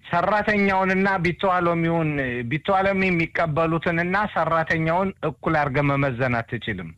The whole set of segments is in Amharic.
ሰራተኛውንና ቢተዋሎሚውን ቢተዋሎሚ የሚቀበሉትንና ሰራተኛውን እኩል አድርገህ መመዘን አትችልም።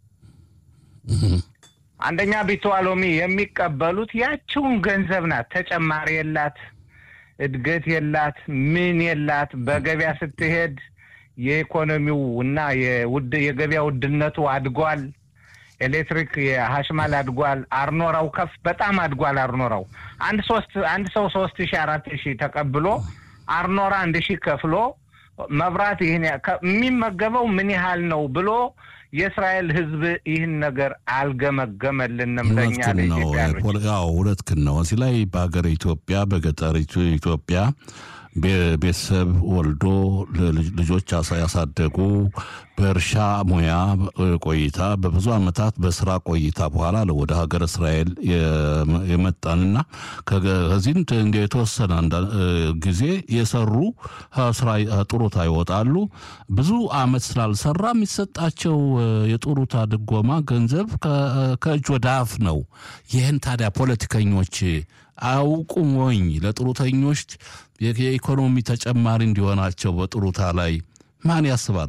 አንደኛ ቢተዋሎሚ የሚቀበሉት ያችውን ገንዘብ ናት። ተጨማሪ የላት፣ እድገት የላት፣ ምን የላት። በገበያ ስትሄድ የኢኮኖሚው እና የውድ የገበያ ውድነቱ አድጓል። ኤሌክትሪክ የሀሽማል አድጓል። አርኖራው ከፍ በጣም አድጓል። አርኖራው አንድ ሶስት አንድ ሰው ሶስት ሺህ አራት ሺህ ተቀብሎ አርኖራ አንድ ሺህ ከፍሎ መብራት ይህን የሚመገበው ምን ያህል ነው ብሎ የእስራኤል ሕዝብ ይህን ነገር አልገመገመልንም። ለእኛ ለኢትዮጵያኖች እውነትህን ነው። እዚህ ላይ በሀገር ኢትዮጵያ በገጠሪቱ ኢትዮጵያ ቤተሰብ ወልዶ ልጆች ያሳደጉ በእርሻ ሙያ ቆይታ በብዙ ዓመታት በስራ ቆይታ በኋላ ወደ ሀገር እስራኤል የመጣንና ከዚህም የተወሰነ ጊዜ የሰሩ ስራ ጡሩታ ይወጣሉ። ብዙ ዓመት ስላልሰራ የሚሰጣቸው የጡሩታ ድጎማ ገንዘብ ከእጅ ወደ አፍ ነው። ይህን ታዲያ ፖለቲከኞች አያውቁም ወይ? ለጡሩተኞች የኢኮኖሚ ተጨማሪ እንዲሆናቸው በጡሩታ ላይ ማን ያስባል?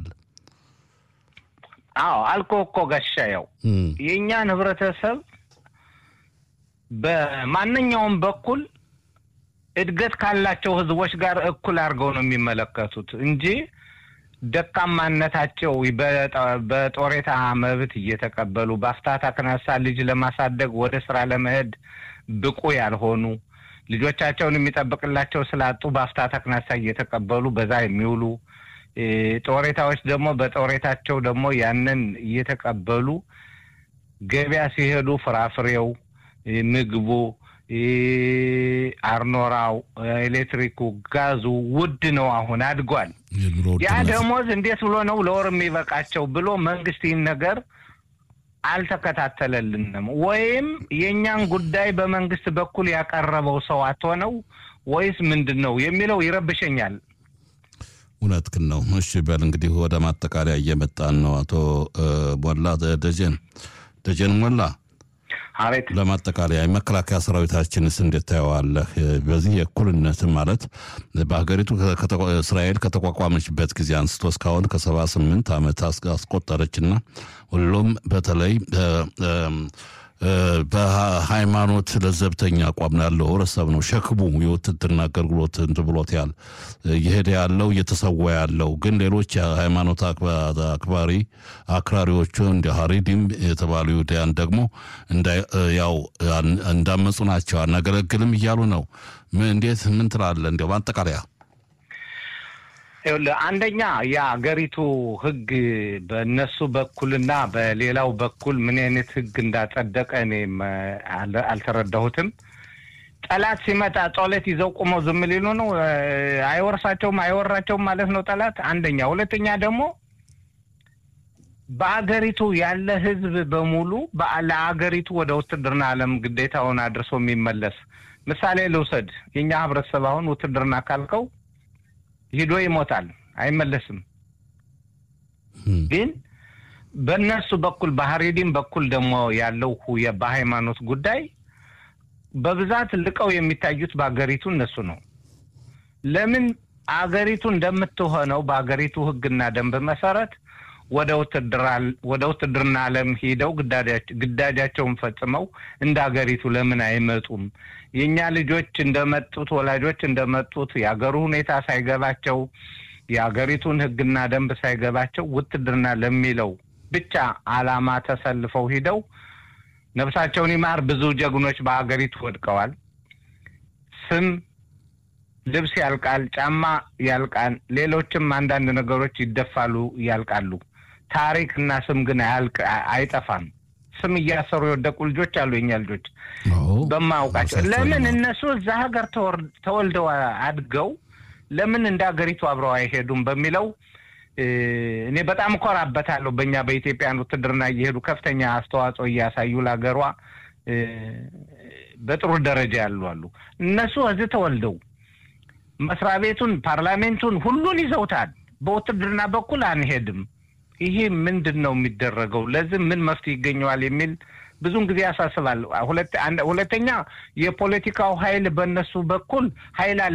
አዎ አልኮ እኮ ጋሻየው የእኛን ህብረተሰብ በማንኛውም በኩል እድገት ካላቸው ህዝቦች ጋር እኩል አድርገው ነው የሚመለከቱት እንጂ ደካማነታቸው በጦሬታ መብት እየተቀበሉ በአፍታታ ክነሳ ልጅ ለማሳደግ ወደ ስራ ለመሄድ ብቁ ያልሆኑ ልጆቻቸውን የሚጠብቅላቸው ስላጡ በአፍታታ ክነሳ እየተቀበሉ በዛ የሚውሉ ጦሬታዎች ደግሞ በጦሬታቸው ደግሞ ያንን እየተቀበሉ ገበያ ሲሄዱ ፍራፍሬው፣ ምግቡ፣ አርኖራው፣ ኤሌክትሪኩ፣ ጋዙ ውድ ነው። አሁን አድጓል። ያ ደሞዝ እንዴት ብሎ ነው ለወር የሚበቃቸው ብሎ መንግስት ይህን ነገር አልተከታተለልንም። ወይም የእኛን ጉዳይ በመንግስት በኩል ያቀረበው ሰው አትሆነው ወይስ ምንድን ነው የሚለው ይረብሸኛል። እውነትህን ነው። እሺ በል እንግዲህ ወደ ማጠቃለያ እየመጣን ነው። አቶ ሞላ ደጀን ደጀን ሞላ አቤት። ለማጠቃለያ የመከላከያ ሰራዊታችንስ እንዴት ታየዋለህ? በዚህ የእኩልነት ማለት በሀገሪቱ እስራኤል ከተቋቋመችበት ጊዜ አንስቶ እስካሁን ከሰባ ስምንት ዓመት አስቆጠረችና ሁሉም በተለይ በሃይማኖት ለዘብተኛ አቋም ያለው ህብረተሰብ ነው ሸክሙ የውትድርና አገልግሎት እንትን ብሎት ያል እየሄደ ያለው እየተሰዋ ያለው ግን ሌሎች የሃይማኖት አክባሪ አክራሪዎቹ እንደ ሀሪዲም የተባሉ ይሁዳያን ደግሞ ያው እንዳመፁ ናቸው አናገለግልም እያሉ ነው። እንዴት ምን ትላለህ? እንዲያው ማጠቃለያ አንደኛ የአገሪቱ ህግ በእነሱ በኩልና በሌላው በኩል ምን አይነት ህግ እንዳጸደቀ እኔም አልተረዳሁትም። ጠላት ሲመጣ ጦለት ይዘው ቁመው ዝም ሊሉ ነው? አይወርሳቸውም፣ አይወራቸውም ማለት ነው ጠላት። አንደኛ። ሁለተኛ ደግሞ በአገሪቱ ያለ ህዝብ በሙሉ ለአገሪቱ ወደ ውትድርና ዓለም ግዴታውን አድርሶ የሚመለስ ምሳሌ ልውሰድ። የእኛ ህብረተሰብ አሁን ውትድርና ካልከው ሂዶ ይሞታል፣ አይመለስም። ግን በእነሱ በኩል በሀሬዲም በኩል ደግሞ ያለው በሃይማኖት ጉዳይ በብዛት ልቀው የሚታዩት በአገሪቱ እነሱ ነው። ለምን አገሪቱ እንደምትሆነው በአገሪቱ ህግና ደንብ መሰረት ወደ ውትድርና ዓለም ሂደው ግዳጃቸውን ፈጽመው እንደ አገሪቱ ለምን አይመጡም? የእኛ ልጆች እንደመጡት ወላጆች እንደመጡት የአገሩ ሁኔታ ሳይገባቸው የአገሪቱን ህግና ደንብ ሳይገባቸው ውትድርና ለሚለው ብቻ ዓላማ ተሰልፈው ሂደው ነፍሳቸውን ይማር ብዙ ጀግኖች በአገሪቱ ወድቀዋል። ስም ልብስ ያልቃል፣ ጫማ ያልቃል፣ ሌሎችም አንዳንድ ነገሮች ይደፋሉ፣ ያልቃሉ። ታሪክ እና ስም ግን አይጠፋም። ስም እያሰሩ የወደቁ ልጆች አሉ። የኛ ልጆች በማያውቃቸው ለምን እነሱ እዛ ሀገር ተወልደው አድገው ለምን እንደ ሀገሪቱ አብረው አይሄዱም በሚለው እኔ በጣም እኮራበታለሁ። በእኛ በኢትዮጵያን ውትድርና እየሄዱ ከፍተኛ አስተዋጽኦ እያሳዩ ለሀገሯ በጥሩ ደረጃ ያሉ አሉ። እነሱ እዚህ ተወልደው መስሪያ ቤቱን፣ ፓርላሜንቱን ሁሉን ይዘውታል። በውትድርና በኩል አንሄድም። ይሄ ምንድን ነው የሚደረገው? ለዚህ ምን መፍትሄ ይገኘዋል የሚል ብዙን ጊዜ ያሳስባል። ሁለተኛ የፖለቲካው ኃይል በእነሱ በኩል ኃይል አለ